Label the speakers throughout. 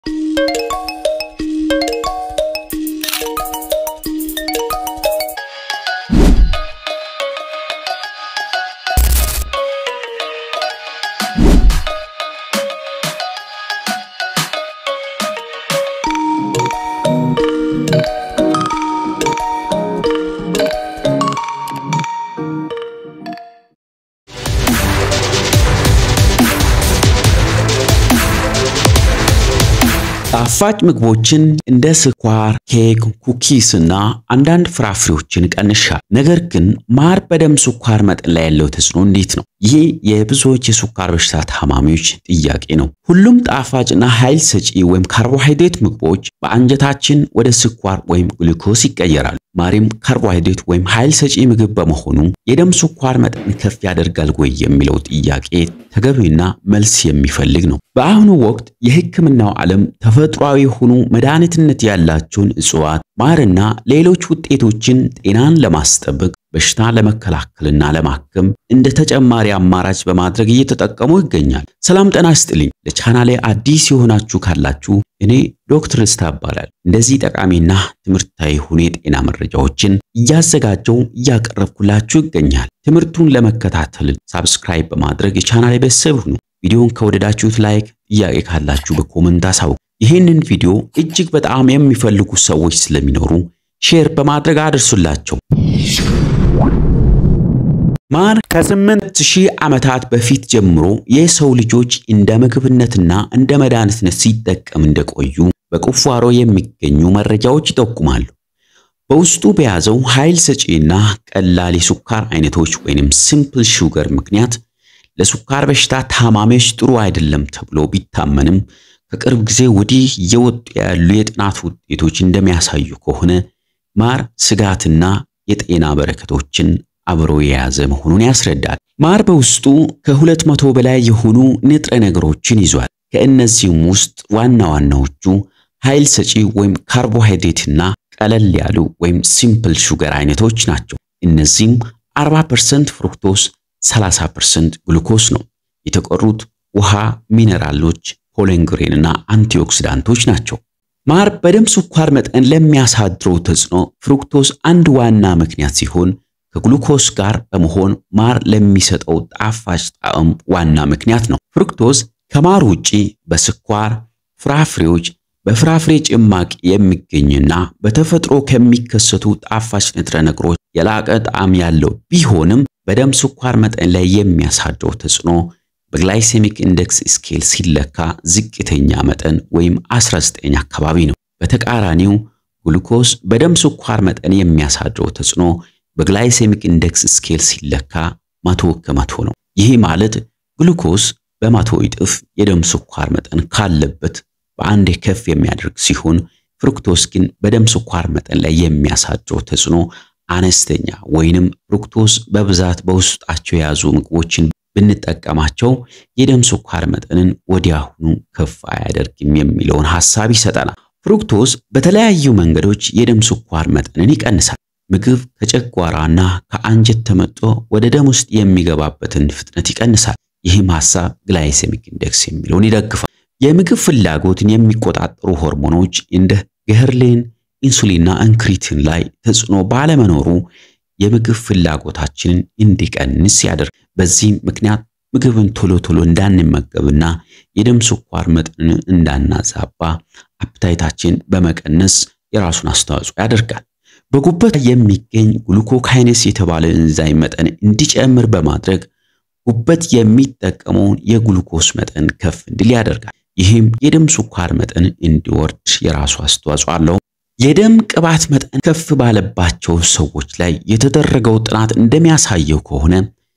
Speaker 1: ጣፋጭ ምግቦችን እንደ ስኳር፣ ኬክ፣ ኩኪስ እና አንዳንድ ፍራፍሬዎችን ቀንሻል። ነገር ግን ማር በደም ስኳር መጠን ላይ ያለው ተጽዕኖ እንዴት ነው? ይህ የብዙዎች የስኳር በሽታ ታማሚዎች ጥያቄ ነው። ሁሉም ጣፋጭና ኃይል ሰጪ ወይም ካርቦሃይድሬት ምግቦች በአንጀታችን ወደ ስኳር ወይም ግሉኮስ ይቀየራሉ። ማርም ካርቦሃይድሬት ወይም ኃይል ሰጪ ምግብ በመሆኑ የደም ስኳር መጠን ከፍ ያደርጋል ወይ የሚለው ጥያቄ ተገቢና መልስ የሚፈልግ ነው። በአሁኑ ወቅት የሕክምናው ዓለም ተፈጥሯዊ የሆኑ መድኃኒትነት ያላቸውን እጽዋት፣ ማርና ሌሎች ውጤቶችን ጤናን ለማስጠበቅ በሽታ ለመከላከልና ለማከም እንደ ተጨማሪ አማራጭ በማድረግ እየተጠቀሙ ይገኛል። ሰላም ጤና ይስጥልኝ። ለቻናሌ አዲስ የሆናችሁ ካላችሁ እኔ ዶክተር ደስታ እባላለሁ። እንደዚህ ጠቃሚና ትምህርታዊ የሆኑ የጤና መረጃዎችን እያዘጋጀው እያቀረብኩላችሁ ይገኛል። ትምህርቱን ለመከታተል ሳብስክራይብ በማድረግ የቻናሌ ቤተሰብ ሁኑ። ቪዲዮን ከወደዳችሁት ላይክ፣ ጥያቄ ካላችሁ በኮመንት አሳውቁ። ይህንን ቪዲዮ እጅግ በጣም የሚፈልጉ ሰዎች ስለሚኖሩ ሼር በማድረግ አድርሱላቸው። ማር ከስምንት ሺህ ዓመታት በፊት ጀምሮ የሰው ልጆች እንደ ምግብነትና እንደ መድኃኒትነት ሲጠቀም እንደቆዩ በቁፋሮ የሚገኙ መረጃዎች ይጠቁማሉ። በውስጡ በያዘው ኃይል ሰጪና ቀላል የሱካር አይነቶች ወይንም ሲምፕል ሹገር ምክንያት ለሱካር በሽታ ታማሚዎች ጥሩ አይደለም ተብሎ ቢታመንም ከቅርብ ጊዜ ወዲህ እየወጡ ያሉ የጥናት ውጤቶች እንደሚያሳዩ ከሆነ ማር ስጋትና የጤና በረከቶችን አብሮ የያዘ መሆኑን ያስረዳል። ማር በውስጡ ከሁለት መቶ በላይ የሆኑ ንጥረ ነገሮችን ይዟል። ከእነዚህም ውስጥ ዋና ዋናዎቹ ኃይል ሰጪ ወይም ካርቦሃይድሬትና ቀለል ያሉ ወይም ሲምፕል ሹገር አይነቶች ናቸው። እነዚህም 40% ፍሩክቶስ፣ 30% ግሉኮስ ነው። የተቀሩት ውሃ፣ ሚነራሎች፣ ፖሊንግሬን እና አንቲኦክሲዳንቶች ናቸው። ማር በደም ስኳር መጠን ለሚያሳድረው ተጽዕኖ ፍሩክቶስ አንድ ዋና ምክንያት ሲሆን ከግሉኮስ ጋር በመሆን ማር ለሚሰጠው ጣፋጭ ጣዕም ዋና ምክንያት ነው። ፍሩክቶስ ከማር ውጪ በስኳር ፍራፍሬዎች፣ በፍራፍሬ ጭማቂ የሚገኝና በተፈጥሮ ከሚከሰቱ ጣፋጭ ንጥረ ነገሮች የላቀ ጣዕም ያለው ቢሆንም በደም ስኳር መጠን ላይ የሚያሳድረው ተጽዕኖ በግላይሴሚክ ኢንዴክስ ስኬል ሲለካ ዝቅተኛ መጠን ወይም 19 አካባቢ ነው። በተቃራኒው ግሉኮስ በደም ስኳር መጠን የሚያሳድረው ተጽዕኖ በግላይሴሚክ ኢንዴክስ ስኬል ሲለካ መቶ ከመቶ ነው። ይህ ማለት ግሉኮስ በመቶ እጥፍ የደም ስኳር መጠን ካለበት በአንዴ ከፍ የሚያደርግ ሲሆን ፍሩክቶስ ግን በደም ስኳር መጠን ላይ የሚያሳድረው ተጽዕኖ አነስተኛ ወይንም ፍሩክቶስ በብዛት በውስጣቸው የያዙ ምግቦችን ብንጠቀማቸው የደም ስኳር መጠንን ወዲያውኑ ከፍ አያደርግም የሚለውን ሐሳብ ይሰጠናል። ፍሩክቶስ በተለያዩ መንገዶች የደም ስኳር መጠንን ይቀንሳል። ምግብ ከጨጓራና ከአንጀት ተመጦ ወደ ደም ውስጥ የሚገባበትን ፍጥነት ይቀንሳል። ይህም ሐሳብ ግላይሴሚክ ኢንዴክስ የሚለውን ይደግፋል። የምግብ ፍላጎትን የሚቆጣጠሩ ሆርሞኖች እንደ ገህርሌን፣ ኢንሱሊንና እንክሪትን ላይ ተጽዕኖ ባለመኖሩ የምግብ ፍላጎታችንን እንዲቀንስ ያደርግ። በዚህም ምክንያት ምግብን ቶሎ ቶሎ እንዳንመገብና የደም ስኳር መጠንን እንዳናዛባ አፕታይታችን በመቀነስ የራሱን አስተዋጽኦ ያደርጋል። በጉበት የሚገኝ ግሉኮካይኔስ የተባለ ኤንዛይም መጠን እንዲጨምር በማድረግ ጉበት የሚጠቀመውን የግሉኮስ መጠን ከፍ እንዲል ያደርጋል። ይህም የደም ስኳር መጠን እንዲወርድ የራሱ አስተዋጽኦ አለው። የደም ቅባት መጠን ከፍ ባለባቸው ሰዎች ላይ የተደረገው ጥናት እንደሚያሳየው ከሆነ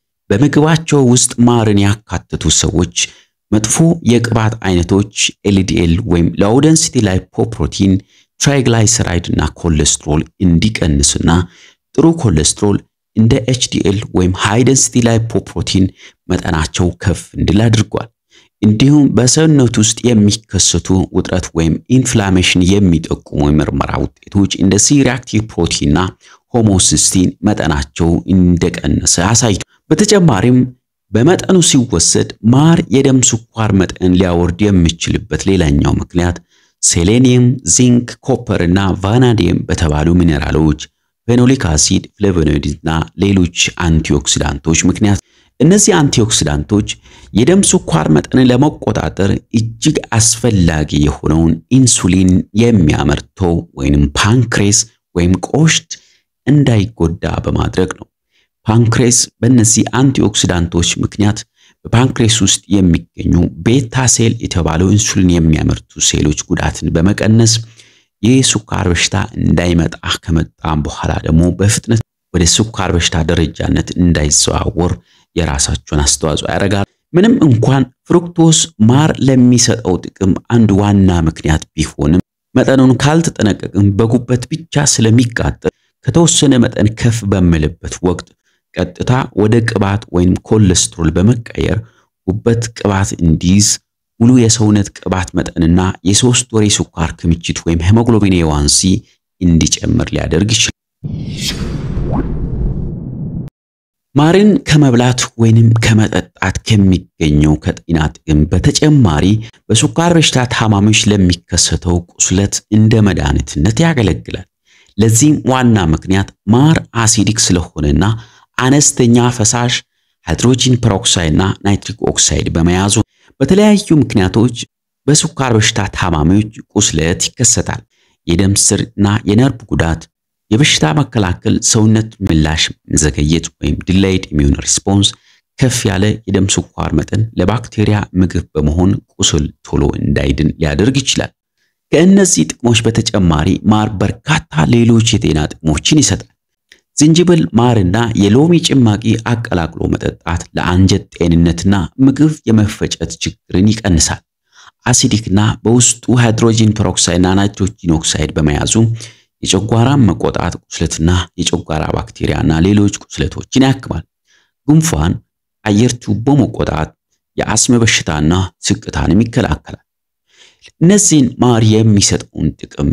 Speaker 1: በምግባቸው ውስጥ ማርን ያካተቱ ሰዎች መጥፎ የቅባት አይነቶች ኤልዲኤል ወይም ሎው ዴንሲቲ ላይፖፕሮቲን፣ ትራይግላይሰራይድ እና ኮሌስትሮል እንዲቀንስና ጥሩ ኮሌስትሮል እንደ ኤችዲኤል ወይም ሃይ ዴንሲቲ ላይፖፕሮቲን መጠናቸው ከፍ እንዲል አድርጓል። እንዲሁም በሰውነት ውስጥ የሚከሰቱ ውጥረት ወይም ኢንፍላሜሽን የሚጠቁሙ የምርመራ ውጤቶች እንደ ሲሪአክቲቭ ፕሮቲንና ሆሞሲስቲን መጠናቸው እንደቀነሰ አሳይቷል። በተጨማሪም በመጠኑ ሲወሰድ ማር የደም ስኳር መጠን ሊያወርድ የሚችልበት ሌላኛው ምክንያት ሴሌኒየም፣ ዚንክ፣ ኮፐር እና ቫናዲየም በተባሉ ሚኔራሎች፣ ፌኖሊክ አሲድ፣ ፍሌቮኖይድስ እና ሌሎች አንቲኦክሲዳንቶች ምክንያት እነዚህ አንቲኦክሲዳንቶች የደም ስኳር መጠንን ለመቆጣጠር እጅግ አስፈላጊ የሆነውን ኢንሱሊን የሚያመርተው ወይንም ፓንክሬስ ወይም ቆሽት እንዳይጎዳ በማድረግ ነው። ፓንክሬስ በእነዚህ አንቲኦክሲዳንቶች ምክንያት በፓንክሬስ ውስጥ የሚገኙ ቤታ ሴል የተባለው ኢንሱሊን የሚያመርቱ ሴሎች ጉዳትን በመቀነስ የስኳር በሽታ እንዳይመጣ ከመጣም በኋላ ደግሞ በፍጥነት ወደ ስኳር በሽታ ደረጃነት እንዳይዘዋወር የራሳቸውን አስተዋጽኦ ያደርጋል። ምንም እንኳን ፍሩክቶስ ማር ለሚሰጠው ጥቅም አንድ ዋና ምክንያት ቢሆንም መጠኑን ካልተጠነቀቅም በጉበት ብቻ ስለሚቃጠል ከተወሰነ መጠን ከፍ በሚልበት ወቅት ቀጥታ ወደ ቅባት ወይም ኮሌስትሮል በመቀየር ጉበት ቅባት እንዲይዝ ሙሉ የሰውነት ቅባት መጠንና የሶስት ወር የስኳር ክምችት ወይም ሄሞግሎቢን ኤዋንሲ እንዲጨምር ሊያደርግ ይችላል። ማርን ከመብላት ወይንም ከመጠጣት ከሚገኘው ከጤና ጥቅም በተጨማሪ በስኳር በሽታ ታማሚዎች ለሚከሰተው ቁስለት እንደ መድኃኒትነት ያገለግላል። ለዚህም ዋና ምክንያት ማር አሲዲክ ስለሆነና አነስተኛ ፈሳሽ ሃይድሮጂን ፐሮክሳይድ እና ናይትሪክ ኦክሳይድ በመያዙ በተለያዩ ምክንያቶች በስኳር በሽታ ታማሚዎች ቁስለት ይከሰታል። የደም ስር እና የነርቭ ጉዳት፣ የበሽታ መከላከል ሰውነት ምላሽ መዘገየት ወይም ዲላይድ ኢሚዩን ሪስፖንስ፣ ከፍ ያለ የደም ስኳር መጠን ለባክቴሪያ ምግብ በመሆን ቁስል ቶሎ እንዳይድን ሊያደርግ ይችላል። ከእነዚህ ጥቅሞች በተጨማሪ ማር በርካታ ሌሎች የጤና ጥቅሞችን ይሰጣል። ዝንጅብል፣ ማርና የሎሚ ጭማቂ አቀላቅሎ መጠጣት ለአንጀት ጤንነትና ምግብ የመፈጨት ችግርን ይቀንሳል። አሲዲክና በውስጡ ሃይድሮጂን ፐሮክሳይድና ናይትሮጂን ኦክሳይድ በመያዙ የጨጓራን መቆጣት፣ ቁስለትና የጨጓራ ባክቴሪያና ሌሎች ቁስለቶችን ያክማል። ጉንፋን፣ አየር ቱቦ መቆጣት፣ የአስም በሽታና ስቅታንም ይከላከላል። እነዚህን ማር የሚሰጠውን ጥቅም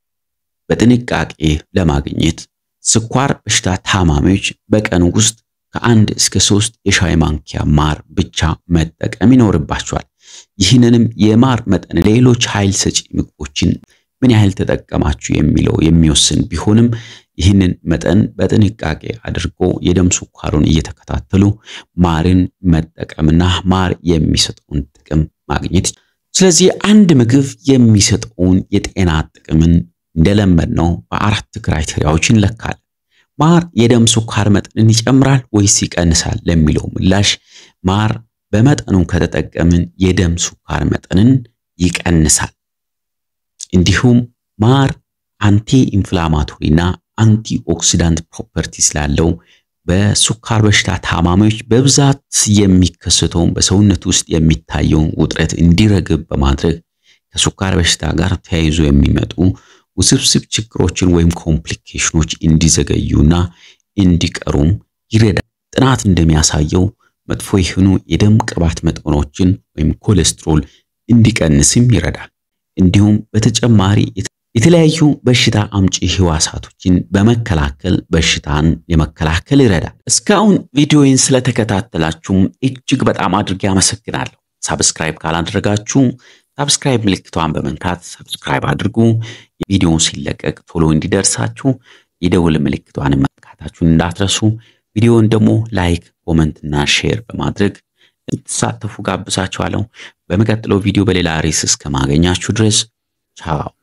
Speaker 1: በጥንቃቄ ለማግኘት ስኳር በሽታ ታማሚዎች በቀን ውስጥ ከአንድ እስከ ሶስት የሻይ ማንኪያ ማር ብቻ መጠቀም ይኖርባቸዋል። ይህንንም የማር መጠን ሌሎች ኃይል ሰጪ ምግቦችን ምን ያህል ተጠቀማችሁ የሚለው የሚወስን ቢሆንም ይህንን መጠን በጥንቃቄ አድርጎ የደም ስኳሩን እየተከታተሉ ማርን መጠቀምና ማር የሚሰጠውን ጥቅም ማግኘት። ስለዚህ አንድ ምግብ የሚሰጠውን የጤና ጥቅምን እንደለመድነው በአራት ክራይቴሪያዎች እንለካለን። ማር የደም ስኳር መጠንን ይጨምራል ወይስ ይቀንሳል ለሚለው ምላሽ ማር በመጠኑ ከተጠቀምን የደም ስኳር መጠንን ይቀንሳል። እንዲሁም ማር አንቲ ኢንፍላማቶሪና አንቲ ኦክሲዳንት ፕሮፐርቲ ስላለው በስኳር በሽታ ታማሚዎች በብዛት የሚከሰተውን በሰውነት ውስጥ የሚታየውን ውጥረት እንዲረግብ በማድረግ ከስኳር በሽታ ጋር ተያይዞ የሚመጡ ውስብስብ ችግሮችን ወይም ኮምፕሊኬሽኖች እንዲዘገዩና እንዲቀሩም ይረዳል። ጥናት እንደሚያሳየው መጥፎ የሆኑ የደም ቅባት መጠኖችን ወይም ኮሌስትሮል እንዲቀንስም ይረዳል። እንዲሁም በተጨማሪ የተለያዩ በሽታ አምጪ ህዋሳቶችን በመከላከል በሽታን የመከላከል ይረዳል። እስካሁን ቪዲዮውን ስለተከታተላችሁም እጅግ በጣም አድርጌ አመሰግናለሁ። ሳብስክራይብ ካላደረጋችሁ ሳብስክራይብ ምልክቷን በመንካት ሳብስክራይብ አድርጉ። ቪዲዮውን ሲለቀቅ ቶሎ እንዲደርሳችሁ የደውል ምልክቷን መንካታችሁን እንዳትረሱ። ቪዲዮውን ደግሞ ላይክ፣ ኮመንት እና ሼር በማድረግ እንድትሳተፉ ጋብዛችኋለሁ። በሚቀጥለው ቪዲዮ በሌላ ርዕስ እስከማገኛችሁ ድረስ ቻው።